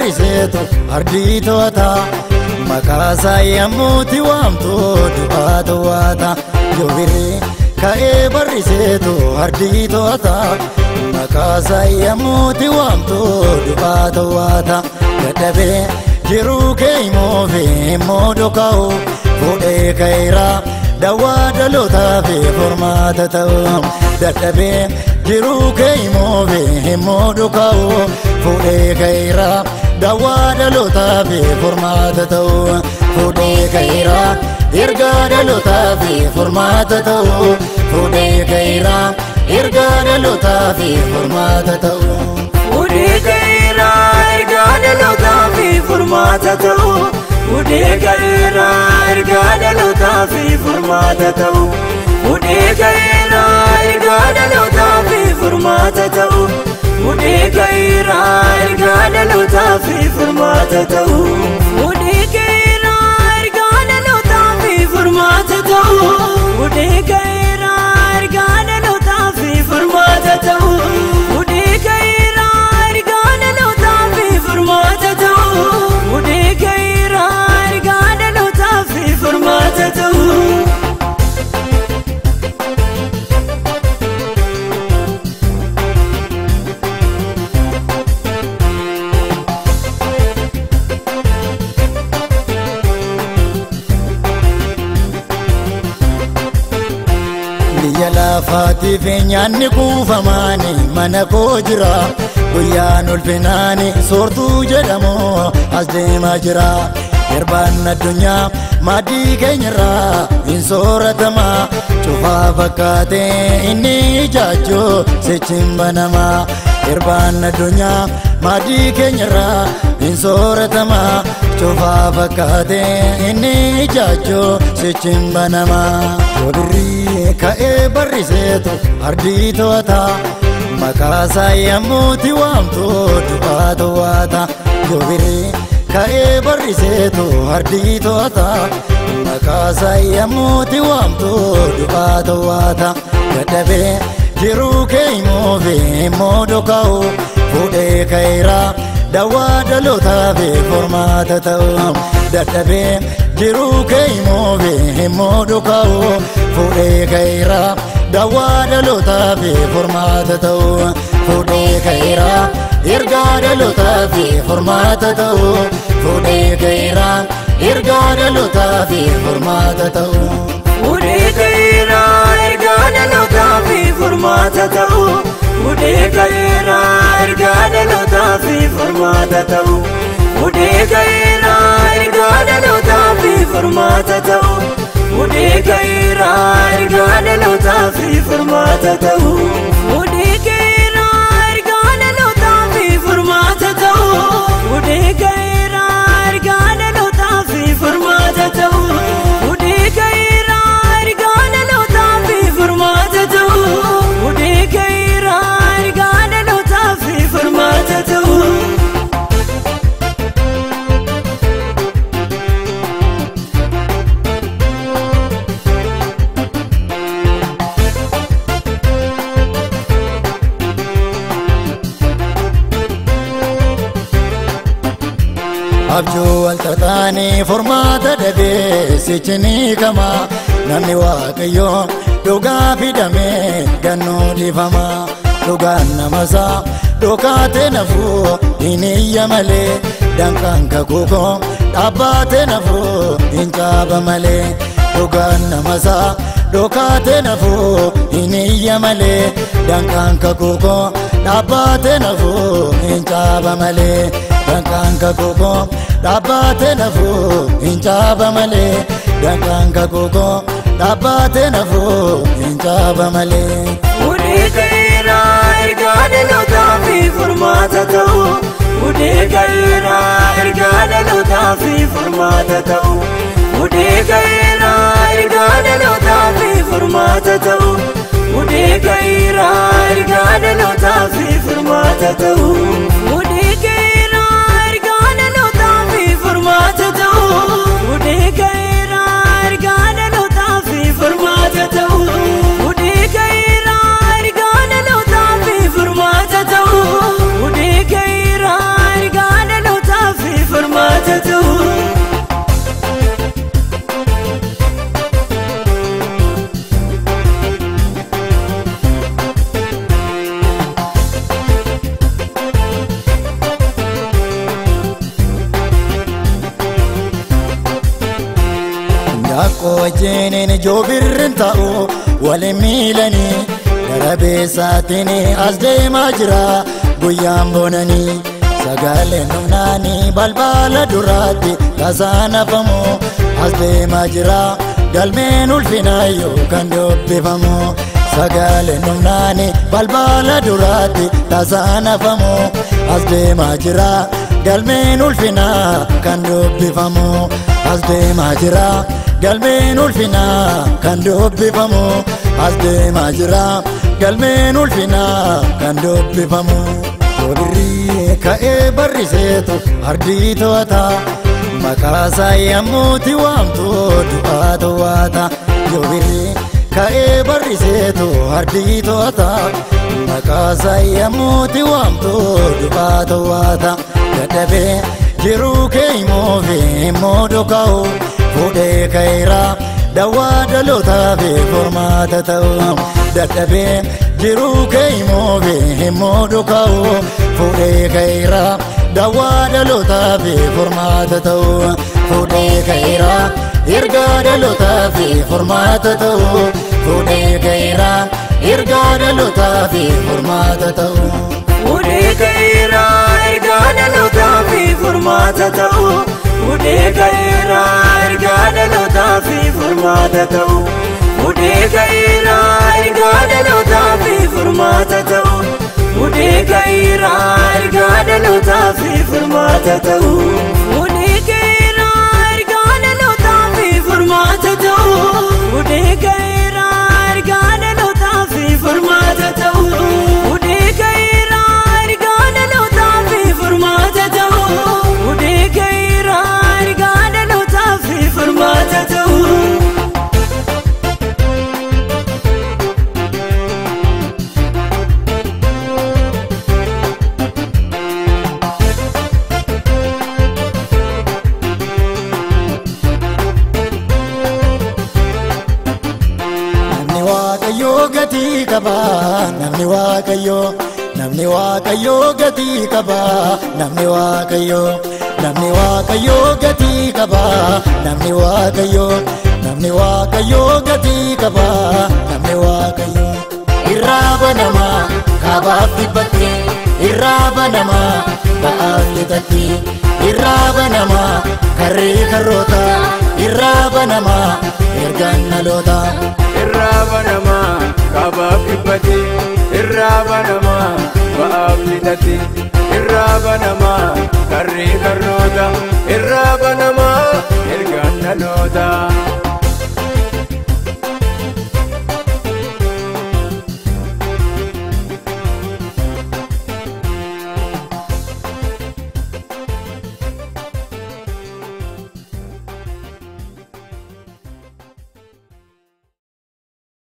barriseetu ardii to'ata makaasaa yemmuuti waamtu du'aa to'ata yoobiree ka'ee barriseetu ardii to'ata makaasaa yemmuuti waamtu du'aa to'ata dadhabee jiruu kee imoofi immoo dhoka'u fuudhee ka'eera dawaa dhalootaa fi formaata ta'u dadhabee jiruu kee imoofi immoo dhoka'u fuudhee ka'eera dawaa dhalootaa fi formaata ta'u fuudhee ka'eera ergaa dhalootaa fi formaata ta'u fuudhee ka'eera ergaa dhalootaa fi formaata ta'u. Fuudhee ka'eera ergaa dhalootaa fi formaata ta'u. Fuudhee ka'eera ergaa dhalootaa fi formaata ta'u. Fuudhee ka'eera ergaa dhalootaa fi formaata ta'u. Fuudhee ka'eera ergaa dhalootaa fi formaata ta'u. Fuudhee ka'eera ergaa dhalootaa fi formaata ta'u. Fuudhee ka'eera ergaa dhalootaa fi formaata ta'u. Fuudhee ka'eera ergaa dhalootaa fi formaata ta'u. Fuudhee ka'eera ergaa dhalootaa fi formaata ta'u. biyya lafaatiif nyaanni kuufamaani mana koo jira guyyaan ulfinaani soortuu jedhamu as deemaa jira erbaan addunyaa maaddii keenyarraa hin sooratama cufaa fakkaatee inni ijaajjoo sichiin banama erbaan addunyaa maaddii keenyarraa hin sooratama cufaa fakkaatee inni ijaajjoo sichiin banama yoobirrii ka'ee barriseetu ardii to'ata makaasaa yemmuuti waamtu du'aa to'ata yoobirrii ka'ee barriseetu ardii to'ata makaasaa yemmuuti waamtu du'aa to'ata dadhabee jiruu kee imoofi immoo dhoka'u fuudhee ka'eera dawaa dhalootaa fi formaata ta'u dadhabee jiruu kee imoofi immoo dhoka'u fuudhee ka'eera dawaa dhalootaa fi formaata ta'u fuudhee ka'eera ergaa dhalootaa fi formaata ta'u fuudhee ka'eera ergaa dhalootaa fi formaata ta'u. Fuudhee ka'eera ergaa dhalootaa fi formaata ta'u. Fuudhee ka'eera ergaa dhalootaa fi formaata ta'u. Fuudhee ka'eera ergaa dhalootaa fi formaata ta'u. Fuudhee ka'eera ergaa dhalootaa fi formaata ta'u. Fuudhee ka'eera ergaa dhalootaa fi formaata ta'u. Fuudhee ka'eera ergaa dhalootaa fi formaata ta'u. Fuudhee ka'eera ergaa dhalootaa fi formaata ta'u. Fuudhee ka'eera ergaa dhalootaa fi formaata ta'u. abjuu walxaxaanii formaata dhabee sichinii kama namni waaqayyoo dhugaa fidamee gannoo dhiifama dhugaan namasaa dhokaatee nafuu hin iyya malee danqaan kakuukoo dhaabbaatee nafuu hin caaba malee dhugaan namasaa dhokaatee nafuu hin iyya malee danqaan kakuukoo dhaabbaatee nafuu hin caaba malee danqaan kakuukoo dhaabbaatee nafuu hin caaba malee danqaan kakuukoo dhaabbaatee nafuu hin caaba malee. Fuudhee ka'eera ergaa dhalootaa fi formaata ta'u. Fuudhee ka'eera ergaa dhalootaa fi formaata ta'u. Fuudhee ka'eera ergaa dhalootaa fi formaata ta'u. Fuudhee ka'eera ergaa dhalootaa fi formaata ta'u. Fuudhee ka'eera ergaa dhalootaa fi formaata ta'u. Fuudhee ka'eera ergaa dhalootaa fi formaata ta'u. Fuudhee ka'eera ergaa dhalootaa fi formaata ta'u. Fuudhee ka'eera ergaa dhalootaa joobirrin ta'u waliin miilanii garabeessaatiin as deemaa jira guyyaan boonanii sagaleen humnaanii balbala duraatti tasaanafamu as deemaa jira galmeen ulfinaayyoo kan dubbifamu sagaleen humnaanii balbala duraatti tasaanafamu as deemaa jira galmeen ulfinaa kan dubbifamu as deemaa jira galmeen ulfinaa kan dubbifamu as deemaa jira galmeen ulfinaa kan dubbifamu joobirrii ka'ee barriseetu ardii to'ata maqaasaa yemmuuti waamtu du'aa to'ata joobirrii ka'ee barriseetu ardii to'ata maqaasaa yemmuuti waamtu du'aa to'ata dadhabee jiruu kee imoofi immoo dhoka'u fuudhee ka'eera dawaa dhalootaa fi formaata ta'u dadhabee jiruu kee imoofi immoo dhoka'u fuudhee ka'eera dawaa dhalootaa fi formaata ta'u fuudhee ka'eera ergaa dhalootaa fi formaata ta'u fuudhee ka'eera ergaa dhalootaa fi formaata ta'u. Fuudhee ka'eera ergaa dhalootaa fi formaata ta'u. Fuudhee ka'eera ergaa dhalootaa fi formaata ta'u. Fuudhee ka'eera ergaa dhalootaa fi formaata ta'u. Fuudhee ka'eera ergaa dhalootaa fi formaata ta'u. Fuudhee ka'eera ergaa dhalootaa fi formaata ta'u. Fuudhee ka'eera ergaa dhalootaa fi formaata ta'u. Fuudhee ka'eera ergaa dhalootaa fi formaata ta'u. Fuudhee ka'eera ergaa dhalootaa fi formaata ta'u. Namni waaqayyoo gatii qaba namni waaqayyoo namni waaqayyoo gatii qaba namni waaqayyoo namni waaqayyoo gatii qaba namni waaqayyoo namni waaqayyoo gatii qaba namni waaqayyoo irraa banama kaabaaf dhibbatti irraa banama ba'aaf lixatti irraa banama karrii karroota irraa banama ergaan dhaloota. irraa banama kaabaaf dhibbate irraa banama ba'aaf lixate irraa banama karrii karroota irraa banama ergaan dhaloota.